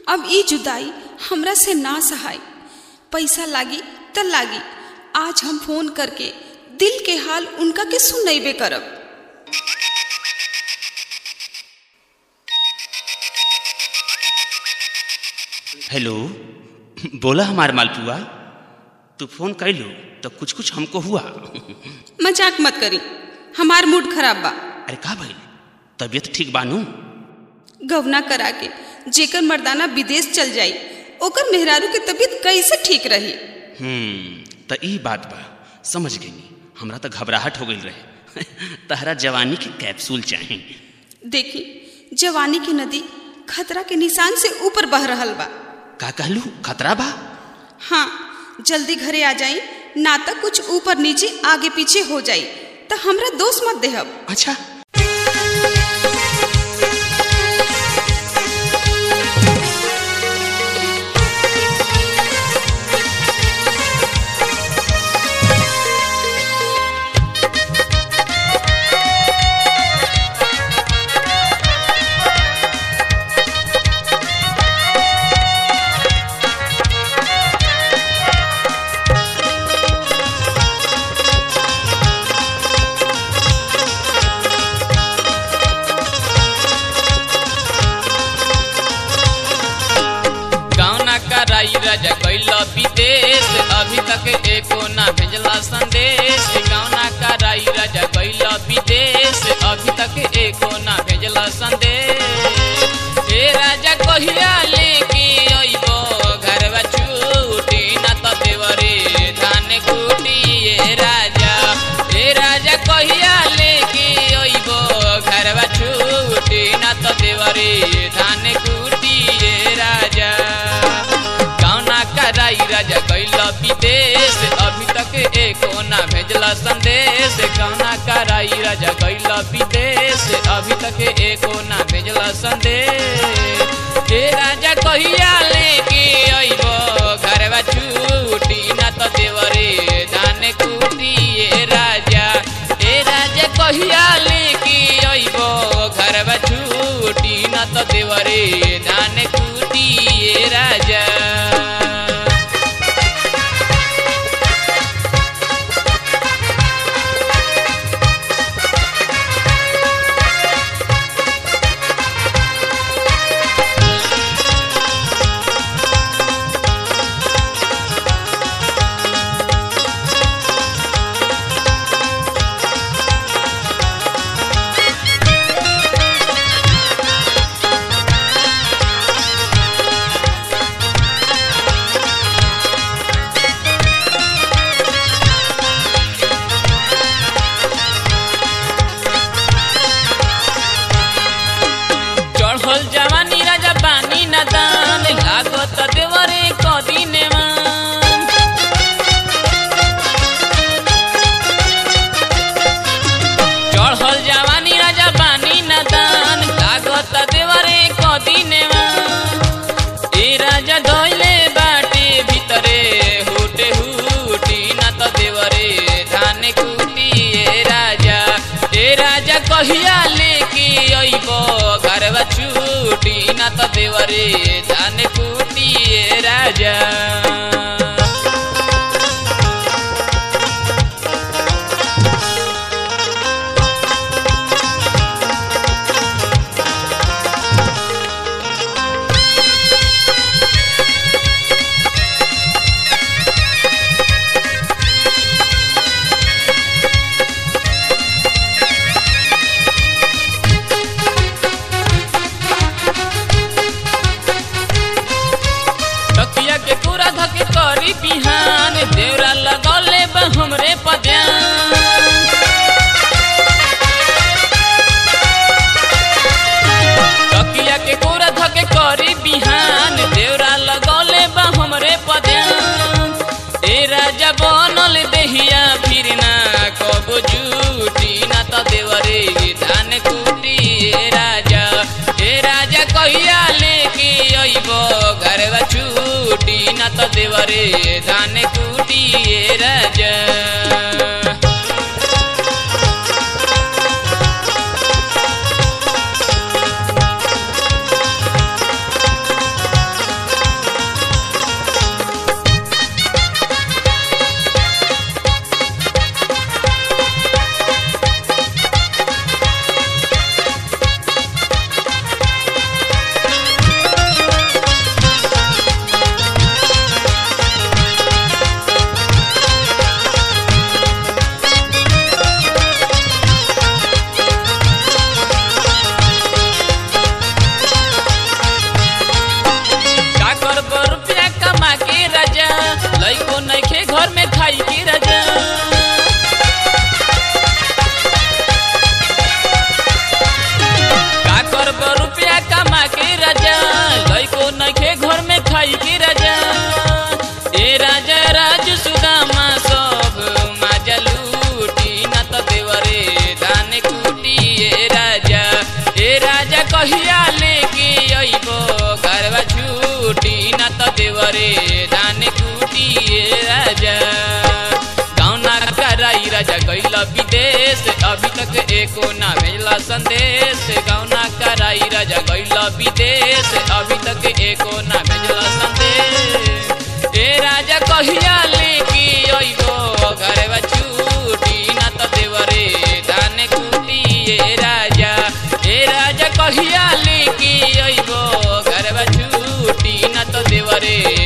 अब ई जुदाई हमरा से ना सहाय पैसा लागी त लागी आज हम फोन करके दिल के हाल उनका के सुनैबे करब हेलो बोला हमार मालपुआ तू फोन कैलू तो कुछ कुछ हमको हुआ मजाक मत करी हमार मूड खराब बा अरे का भाई तबीयत ठीक बानू गवना करा के जेकर मर्दाना विदेश चल जाई ओकर मेहरारू के तबीयत कैसे ठीक रही हम्म त ई बात बा समझ गई हमरा तो घबराहट हो गई रहे तहरा जवानी के कैप्सूल चाहे देखी जवानी की नदी खतरा के निशान से ऊपर बह रहल बा का कहलू खतरा बा हाँ जल्दी घरे आ जाई ना तो कुछ ऊपर नीचे आगे पीछे हो जाई तो हमरा दोष मत देहब अच्छा गावना कराई राजा कैल विदेश अभी तक एको ना भेजला संदेश गावना कराई राजा कैल विदेश अभी तक एको ना भेजला संदेश हे राजा कहिया लेके अइबो घरवा छूटी ना त देवरे धान कुटी ए राजा हे राजा कहिया लेके अइबो घरवा छूटी ना त देवरे धान कुटी ए राजा गावना कराई राजा कैल विदेश अभी तक एको ना भेजला संदेश गावना कराई राजा कैल विदेश अभी तक एको ना भेजला संदेश हे राजा कहिया लेके अइबो घरवा छूटी ना त देवरे धान कुटी ए राजा हे राजा कहिया लेके अइबो घरवा छूटी ना त देवरे धान कुटी ए राजा चढ़ल जवानी राजा पानी न दान लागत देवरे कदिने चढ़ल जवानी राजा पानी न दान लागत देवरे कदिने ए राजा धैले बाटे भितरे हुटे हुटी न त देवरे धान कुटी ए राजा ए राजा कहिया लेके अइबो घरवा छूटी न त देवरे धान कुटी ए राजा तकिया के पूरा धके करी बिहान देवरा लगौले बा हमरे पद्यान तकिया के पूरा धके करी बिहान देवरा लगौले बा हमरे पद्यान ए राजा बनल देहिया फिर ना कबो जूटी ना त देवरे धान कुटी ए राजा ए राजा कहिया लेके अइबो घरवा छूटी ना त देवरे धान कुटी ए राजा छूटी न त देवरे धान कुटी ए राजा गौना कराई राजा गैल विदेश अभी तक एको ना भेजला संदेश गौना कराई राजा गैल विदेश अभी तक एको ना भेजला संदेश ए राजा कहिया लेके अइबो घरवा छूटी न त देवरे धान कुटी ए राजा ए राजा कहिया लेके अइबो घरवा छूटी न त देवरे